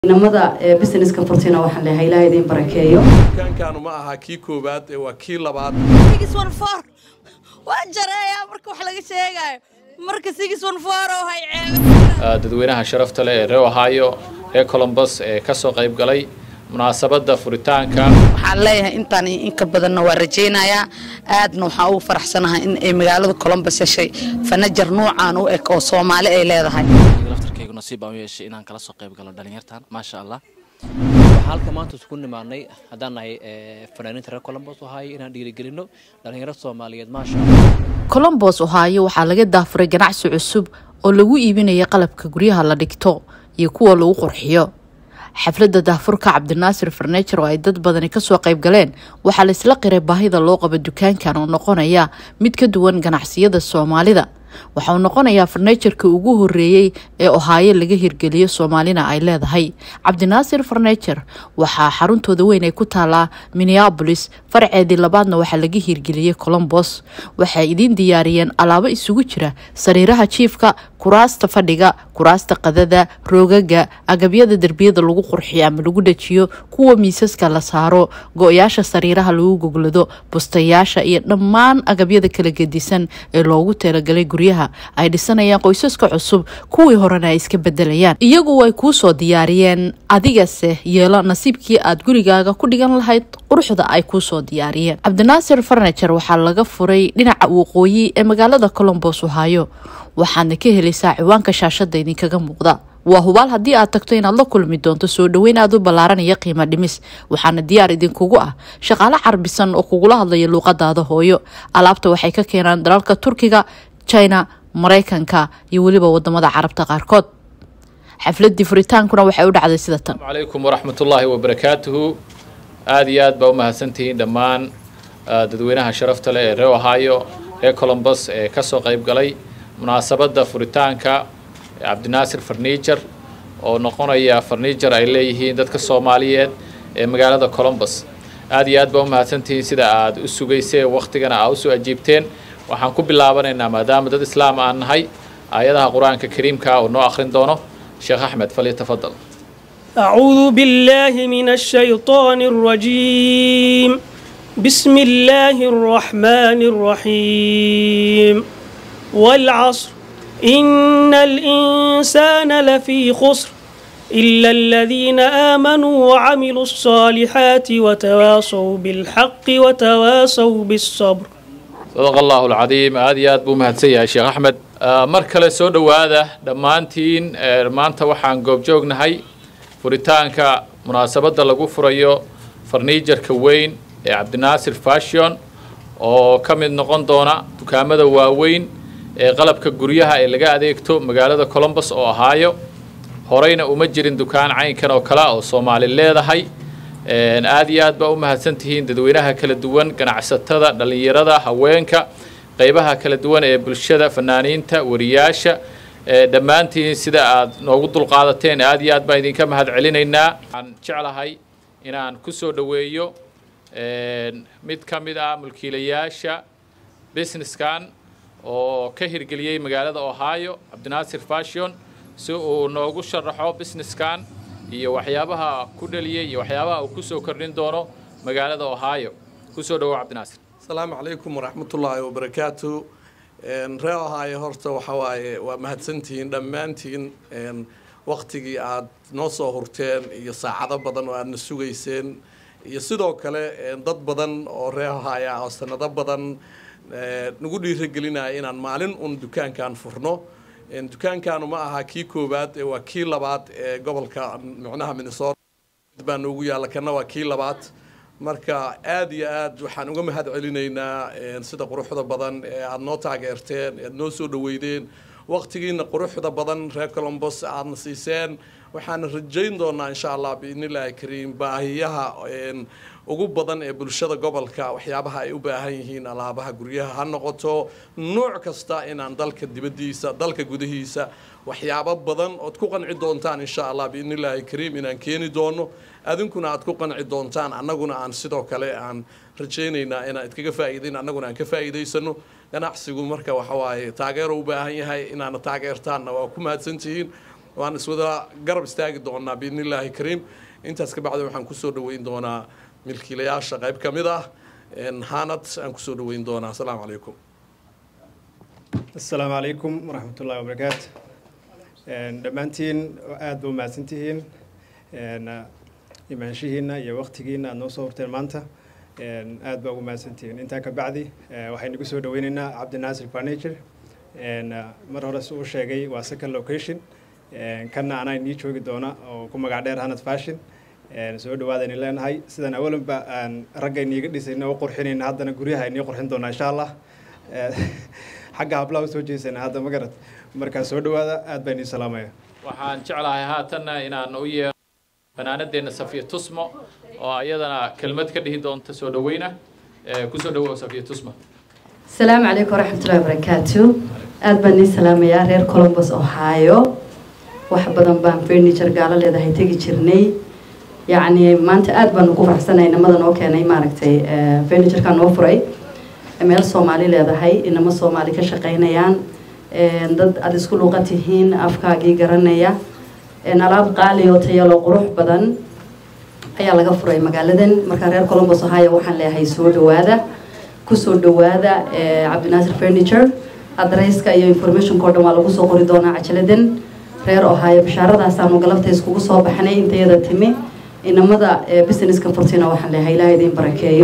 inamada businesska furtina waxaan leeyahay ilaah idin barakeeyo dukaankaanu ma aha kii koowaad ee waa kii labaad sigis one four waan jareeyaa marka wax laga sheegayo marka sigis one four oo hay ceebe dadweynaha sharafta leh ee reer ohio reer colombus ee ka soo qayb galay munaasabadda furitaanka waxaan leeyahay intaan iyo in ka badanna waa rajaynayaa aadna waxaan ugu faraxsanahay in ay magaalada colombus heshay fanajar nuucaan u eg oo soomaali ay leedahay laftarkaygu nasiib baan u yeeshay inaan kala soo qayb galo dhalinyartan maasha allah waxaan halka maanta isku nimaadnay haddaan nahay fanaaniinta reer colombos ahaay inaan dhiirigelino dhalinyaro soomaaliyeed maasha allah colombos ohaayo waxaa laga daafuray ganacsi cusub oo lagu iibinaya qalabka guryaha la dhigto iyo kuwa lagu qurxiyo xafladda daafurka cabdinaasir farnejer oo ay dad badani kasoo qayb galeen waxaa la isla qiray baahida loo qabo dukaankan oo noqonaya mid ka duwan ganacsiyada soomaalida waxa uu noqonayaa farnejerka ugu horeeyey ee ohaayo laga hirgeliyo soomaalina ay leedahay cabdinaasir farnejer waxaa xaruntooda weyn ay ku taalaa minneabolis farceedii labaadna waxaa laga hirgeliyey colombos waxay idiin diyaariyeen alaabo isugu jira sariiraha jiifka kuraasta fadhiga kuraasta qadada roogaga agabyada derbiyada lagu qurxiyo ama lagu dhajiyo kuwa miisaska la saaro go-yaasha sariiraha lagu goglado bustayaasha iyo dhammaan agabyada kala gedisan ee loogu talagalay guryaha ay dhisanayaan qoysaska cusub kuwii horena ay iska bedelayaan iyagu way kuu soo diyaariyeen adigase yeelo nasiibkii aad gurigaaga ku dhigan lahayd quruxda ay kuu soo diyaariyeen cabdinaasir farnejer waxaa laga furay dhinaca waqooyi ee magaalada colombos ohaayo waxaadna ka helaysaa ciwaanka shaashada idinkaga muuqda waa hubaal haddii aad tagto inaad la kulmi doonto soo dhoweyn aad u ballaaranaya qiimo dhimis waxaana diyaar idinkugu ah shaqaale carbisan oo kugula hadlaya luuqadaada hooyo alaabta waxay ka keenaan dalalka turkiga china maraykanka iyo weliba wadamada carabta qaarkood xafladii furitaankuna waxay u dhacday sida tan asalaamu calaykum waraxmatullaahi wabarakaatuhu aada iyo aad baa u mahadsantihiin dhammaan dadweynaha sharafta leh ee reer ohio reer colombus ee ka soo qayb galay munaasabadda furitaanka cabdinaasir farniijar oo noqonaya farniijar ay leeyihiin dadka soomaaliyeed ee magaalada colombus aada iyo aad baa u mahadsantihiin sida aad u sugayseen wakhtigana aa usoo ajiibteen waxaan ku bilaabanaynaa maadaama dad islaam aan nahay aayadaha qur-aanka kariimka oo noo akhrin doono sheekh axmed falyatafadal أعوذ بالله من الشيطان الرجيم بسم الله الرحمن الرحيم والعصر إن الإنسان لفي خسر إلا الذين آمنوا وعملوا الصالحات وتواصوا بالحق وتواصوا بالصبر sadaq allahu alcadiim aada iyo aad buu mahadsan yahay sheekh axmed mar kale soo dhowaada dhammaantiin maanta waxaan goobjoognahay furitaanka munaasabadda lagu furayo farniijarka weyn ee cabdinaasir fashion oo ka mid noqon doona dukaamada waaweyn ee qalabka guryaha ee laga adeegto magaalada colombus oo ahaayo horeyna uma jirin dukaan caynkan oo kale oo soomaali leedahay aada iyo aad baa u mahadsan tihiin dadweynaha kala duwan ganacsatada dhallinyarada haweenka qeybaha kala duwan ee bulshada fanaaniinta wariyaasha dhammaantiin sida aad noogu dulqaadateen aada iyo aad baan idinka mahad celinaynaa waxaan jeclahay inaan ku soo dhoweeyo mid ka mid ah mulkiilayaasha businesskan oo ka hirgeliyey magaalada ohio cabdinaasir fashion si uu noogu sharaxo businesskan iyo waxyaabaha ku dhaliyey iyo waxyaabaha uu kusoo kordhin doono magaalada ohio kusoo dhawo cabdinaasir asalaamu calaykum waraxmatullaahi wabarakaatu ree ohaayo horta waxa waaye waa mahadsantihiin dhammaantiin waktigii aad noo soo hurteen iyo saacado badan oo aadna sugayseen iyo sidoo kale dad badan oo ree ohaayo ah oo sanado badan nagu dhiiragelinaya inaan maalin un dukaankan furno dukaankaanu ma aha kii koowaad waa kii labaad ee gobolka micnaha minnesota baa noogu yaalla kana waa kii labaad marka aada iyo aad waxaan uga mahad celinaynaa sida quruxda badan ee aada noo taageerteen ead noo soo dhaweydeen waqtigiina quruxda badan reer colombos aadna siiseen waxaana rajayn doonaa insha allah biidnillaahi kariim baahiyaha ugu badan ee bulshada gobolka waxyaabaha ay u baahan yihiin alaabaha guryaha ha noqoto nuuc kasta inaan dalka dibaddiisa dalka gudihiisa waxyaabo badan ood ku qanci doontaan insha allah biidnillaahi kariim inaan keeni doono adinkuna aad ku qanci doontaan annaguna aan sidoo kale aan rajaynaynaa inaan idkaga faa'iidayn annaguna aan ka faa'iidaysano ganacsigu marka waxa waaye taageero u baahan yahay inaana taageertaanna waa ku mahadsantihiin waan iswada garab istaagi doonaa biidnillaahi kariim intaas ka bacdi waxaan kusoo dhaweyn doonaa milkiilayaasha qayb ka mid ah hanad aan kusoo dhaweyn doonaa asalaamu calaykum asalaamu calaykum waraxmatullahi wabarakaatu dhammaantiin aada ba umahadsantihiin imaanshihiina iyo waqtigiina aada noo soo horteen maanta aada baa ugu mahadsantihiin intaa ka bacdi waxaynu ku soo dhaweyneynaa cabdinaasir furniture mar hore si uu sheegay waa second location kanna anaa inii joogi doona oo ku magac dheer hanad fashion soo dhawaadaynu leenahay sidaan awalanba aan ragga iniiga dhisayna u qurxinayna haddana guryaha inii qurxin doonaa insha allah xagga hablaha usoo jeesana hadda ma garad markaa soo dhawaada aad baa inii salaamaya waxaan jeclahay haatanna inaan u yeero fanaanadeenna safiya tusmo oo iyadana kelmad ka dhihi doonta soo dhaweyna kusoo dhawow safiya tusmo asalaamu calaykum waraxmatullahi wabarakaatu aad baan nii salaamayaa reer colombus ohio wax badan baan furniture gaalo leedahay tegi jirnay yacni maanta aad baan ugu faraxsanay inamada noo keenay maaragtay furnitureka noo furay meel soomaali leedahay inamo soomaali ka shaqaynayaan dad aada isku luuqa tihiin afkaagii garanaya alaab qaali oo tayalo qurux badan ayaa laga furay magaaladan markaa reer colombos ohio waxaan leeyahay soo dhawaada kusoo dhawaada cabdinaasir furniture adresska iyo informationka o dhan waa lagu soo qori doonaa cajaladan reer ohio bishaaradaasaan galabta iskugu soo baxnay intayada timi inamada businesska furtina waxaan leeyahay ilaah idin barakeeyo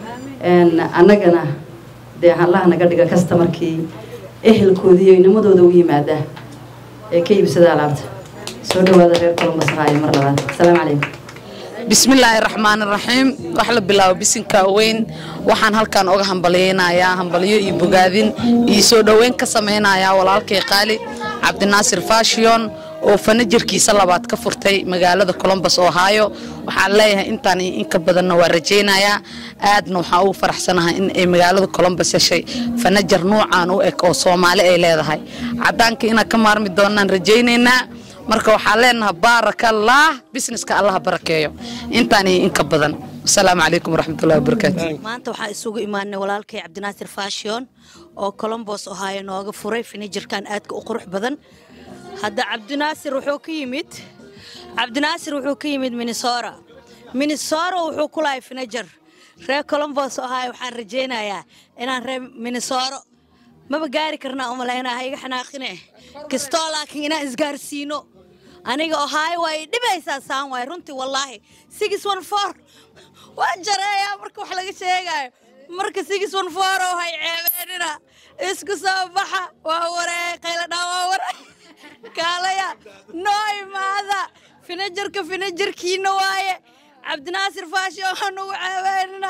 annagana dee allaha naga dhiga customarkii ehelkoodii iyo inamadooda u yimaada ee ka iibsada alaabta soo dhawaada reer colombos ohio mar labaad asalaamu calaykum bismillaahi raxmaan raxiim wax la bilaabo bisinka weyn waxaan halkan oga hambalyeynayaa hambalyo iyo bogaadin iyo soo dhoweyn ka samaynayaa walaalkay qaali cabdinaasir fashion oo fanajarkiisa labaad ka furtay magaalada colombos ohio waxaan leeyahay intaan iyo inka badanna waa rajaynayaa aadna waxaan ugu faraxsanahay in ay magaalada colombos heshay fanajar nuucan u eg oo soomaali ay leedahay cadaanka inaan ka maarmi doonaan rajaynaynaa marka waxaan leenahay baarakallah businesska allaha barakeeyo intaan iyo inka badan asalaamu calaykum waraxmatullahi wabarakaatu maanta waxaa isugu imaanay walaalkay cabdinaasir fashion oo colombos ohio nooga furay finijerkan aadka u qurux badan hadda cabdinaasir wuxuu ka yimid cabdinaasir wuxuu ka yimid minnesota minnesota wuxuu ku lahay finijer reer colombos ohio waxaan rajaynayaa inaan reer minnesota maba gaari karnaa umalaynaa iga xanaaqine kastoo laakiin inaan isgaarsiino aniga ohaayo waa i dhibaysaa saan waay runtii wallaahi six one four waan jareeyaa marka wax laga sheegaayo marka six one four oo hay ceebeenina isku soo baxa waa waree qayladhaa waa waree kaalaya noo imaada finajarka finajarkiina waaye cabdinaasir faashi oo nugu ceebeenina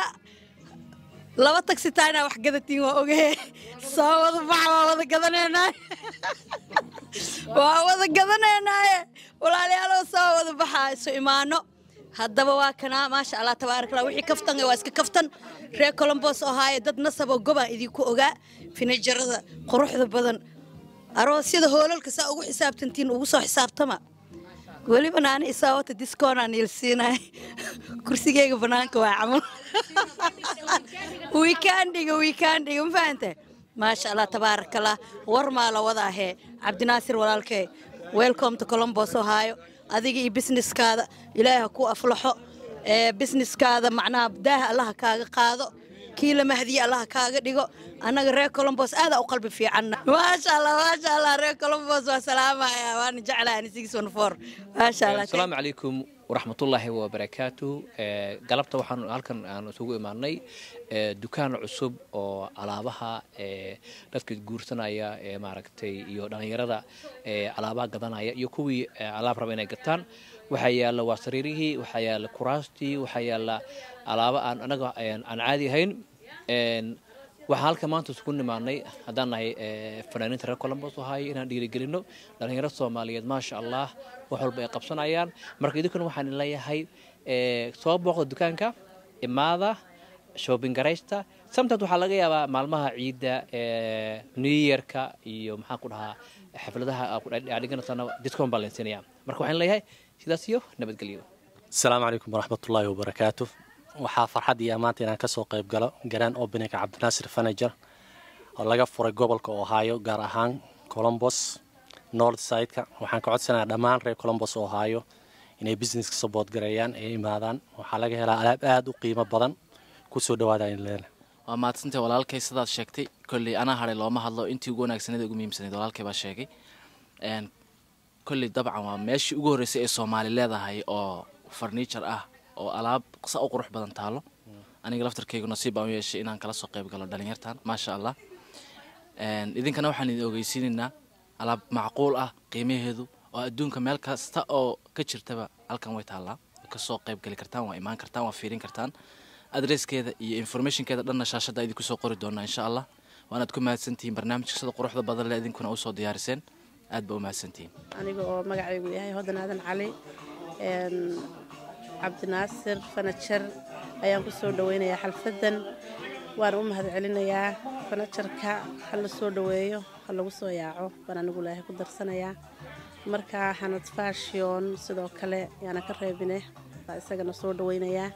laba tagsitaana wax gadatiin waa ogahe soo wada baxa waa wada gadanaynaa waa wada gadanaynaaye walaalyaalow soo wada baxa isu imaano haddaba waa kanaa maasha allah tabaarak allah wixii kaftan waa iska kaftan reer colombos ohaaye dad nasaboo gobaan idinku ogaa finajarada quruxda badan aroosyada hoolalka saa ugu xisaabtantiin ugu soo xisaabtama weliba naani isaa wata discoonaan yelsiinay kursigeyga banaanka waa camal wiikaandhiga wiikaandhiga ma fahante maasha allah tabaarakallah war maa la wada ahee cabdinaasir walaalkee welcome to colombos ohio adiga iyo businesskaada ilaahi ha ku aflaxo ee businesskaada macnaha daaha allaha kaaga qaado kii la mahdiye allaha kaaga dhigo annaga reer colombos aadaa u qalbi fiicanna maasha allah maasha allah reer colombos waa salaamaya waana jeclahay ani six one four maasha allah asalaamu calaykum waraxmatullaahi wabarakaatu galabta waxaan halkan aan isugu imaanay dukaan cusub oo alaabaha dadka guursanaya ee maaragtay iyo dhallinyarada alaabaha gadanaya iyo kuwii alaab raba inay gataan waxaa yaalla waa sariirihii waxaa yaalla kuraastii waxaa yaalla alaabo aan anaga aan caadi ahayn waxaan halka maanta isugu nimaanay haddaan nahay fanaaniinta reer colombos ahaay inaan dhiirigelino dhallinyaro soomaaliyeed maasha allah wax walba ay qabsanayaan marka idinkuna waxaan leeyahay soo booqda dukaanka imaada shopping garaysta sometimes waxaa laga yaabaa maalmaha ciidda new yearka iyo maxaan ku dhahaa xafladaha dhiganasana discount baa leensiinaya marka waxaan leeyahay sidaas iyo nabadgelyo asalaamu calaykum waraxmatullaahi wabarakaatu waxaa farxad iyo maanta inaan kasoo qayb galo garaan openinga cabdinaasir fanager oo laga furay gobolka ohio gaar ahaan colombos north sideka waxaan ka codsanayaa dhammaan reer colombos oo haayo inay businesska support gareeyaan ay imaadaan waxaa laga helaa alaab aada u qiimo badan kusoo dhawaada in leena waa mahadsantay walaalkay sidaad sheegtay kolley anaa hadhay looma hadlo intii ugu wanaagsaneed ugu muhiimsanayd walaalkay baa sheegay kolley dabcan waa meeshii ugu horreysay ee soomaali leedahay oo farniijar ah oo alaab sa u qurux badan taalo aniga laftarkaygu nasiib baan u yeeshay inaan kala soo qayb galo dhalinyartan maasha allah idinkana waxaan idin ogeysiinaynaa alaab macquul ah qiimaheedu oo adduunka meel kasta oo ka jirtaba halkan way taallaa kasoo qayb gali kartaan waa imaan kartaan waa fiirin kartaan adreskeeda iyo informationkeeda dhanna shaashadda idinku soo qori doonaa insha allah waanaad ku mahadsantihiin barnaamijka sida quruxda badan le idinkuna usoo diyaariseen aad baa u mahadsantihiin aniga oo magacaygu yahay hodan aadan cali cabdinaasir fanajer ayaan ku soo dhaweynayaa xalfadan waana u mahad celinayaa fanajarka ha la soo dhaweeyo ha lagu soo yaaco baan anigu ilaahay ku darsanayaa marka xanad fashion sidoo kale yaana ka reebine baa isagana soo dhaweynayaa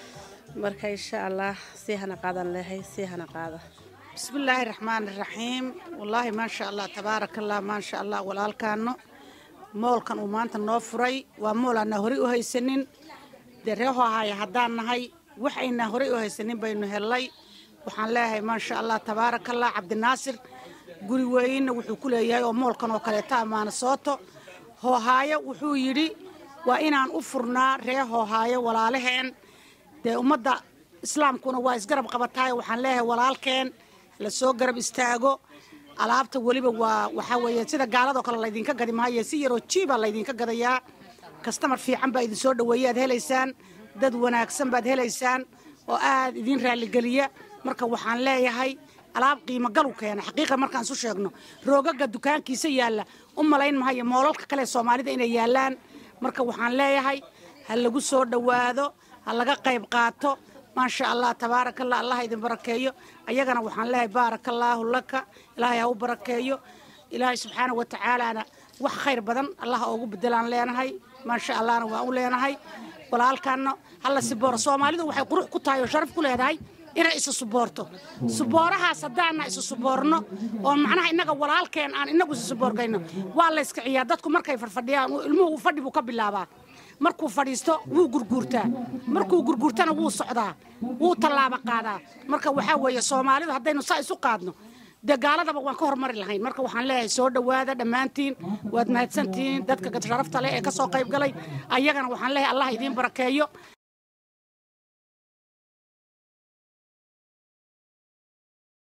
marka insha allah sii hana qaadan leehay sii hana qaada bismillaahi raxmaani raxiim wallaahi maasha allah tabaaraka allah maasha allah walaalkaano moolkan uu maanta noo furay waa mool aanaa horey u haysanin dee reeho ahaya haddaan nahay wax aynaa horey u haysanin baynu hellay waxaan leeyahay maasha allah tabaaraka allah cabdinaasir guri weynna wuxuu ku leeyahay oo moolkan oo kaleeta amaana sooto hoohaayo wuxuu yidhi waa inaan u furnaa ree hoohaayo walaalaheen dee ummadda islaamkuna waa isgarab qabataay waxaan leeyahay walaalkeen la soo garab istaago alaabta weliba waa waxaa weeye sida gaaladoo kale laydinka gadi maayo si yaroo jiibaa laydinka gadayaa kastamar fiican baa idin soo dhaweeya aad helaysaan dad wanaagsan baad helaysaan oo aad idin raalligeliya marka waxaan leeyahay alaab qiimo galu keena xaqiiqa markaan isu sheegno roogaga dukaankiisa yaalla u malayn mahayo moolalka kale soomaalida inay yaallaan marka waxaan leeyahay ha lagu soo dhowaado ha laga qayb qaato maasha allah tabaaraka allah allah idin barakeeyo ayagana waxaan leeyahay baaraka allaahu laka ilaahay ha u barakeeyo ilaahay subxaana wa tacaalaana wax khayr badan allah oogu bedelaan leenahay maasha allahna waan u leenahay walaalkaana hala sibooro soomaalidu waxay qurux ku tahay oo sharaf ku leedahay inay isu suboorto suboorahaas haddaana isu suboorno oo macnaha innaga walaalkeen aan inagu isu suboorgayno waa la iskiciyaa dadku markay farfadhiyaan ilmuhu fadhi buu ka bilaabaa markuu fadhiisto wuu gurguurtaa markuu gurguurtana wuu socdaa wuu tallaabo qaadaa marka waxaa weeye soomaalidu haddaynu saa isu qaadno dee gaaladaba waan ka hormari lahayn marka waxaan leeyahay soo dhowaada dhammaantiin waad mahadsantihiin dadka sharafta leh ee ka soo qayb galay ayagana waxaan leeyahay allah idiin barakeeyo